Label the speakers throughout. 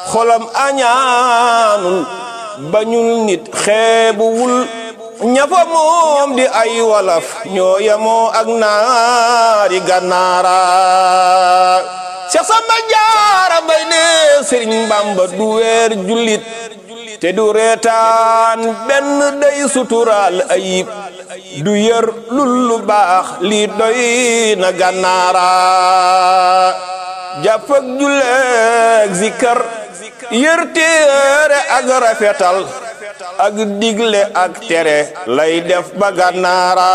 Speaker 1: xolam añaanul bañul nit xeebuwul ñafa moom di ay walaf ñoo yemoo ak naari gànnaara Seex Samba Jaara Mbay ne Sëriñ Bamba du weer jullit te du reetaan benn day suturaal ayib du yër lul lu baax lii doy na gànnaara jàpp ak julleeg zikkar yër téere ak rafetal ak digle ak tere lay def ba gànnaara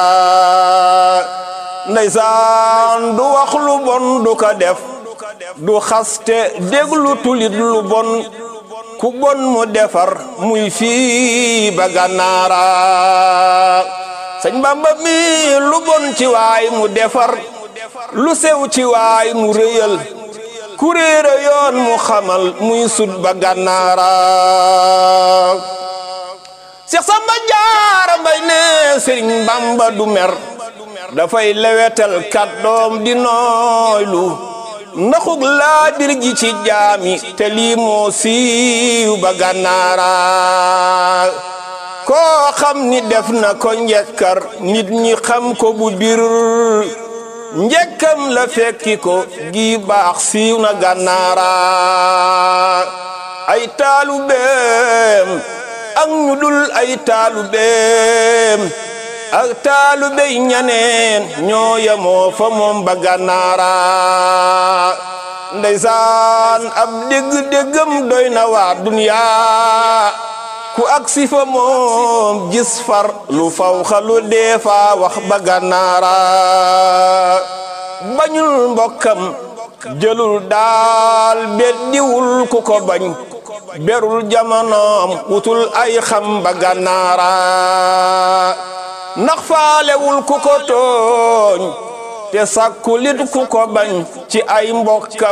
Speaker 1: ndeysaan du wax lu bon du ko def du xaste déglu tulit lu bon ku bon mu defar muy fii ba gànnaara sëñ Bamba mi lu bon ci waay mu defar lu sew ci waay mu rëyal ku réere yoon mu xamal muy sut ba gànnaara Seex Samba Jaara Mbay ne Sëriñ Bamba du mer dafay lewetal kàddoom di nooylu ndaxug laa bir gi ci jaami te lii moo siiw ba gànnaara koo xam ni def na ko njekkar nit ñi xam ko bu bir njekkam la fekki ko gi baax siiw na gànnaara ay taalu beem ak ñu dul ay taalu beem ak taalu bey ñaneen ñoo yemoo fa moom ba gànnaara ndeysaan ab dégg-déggam doy na waa duniyaa ku ak si fa moom gis far lu faw xalu dee fa wax ba gànnaara bañul mbokkam jëlul daal beddiwul ku ko bañ berul jamonoom wutul ay xam ba gànnaara ndax faalewul ku ko tooñ te sàkkulit ku ko bañ ci ay mbokkam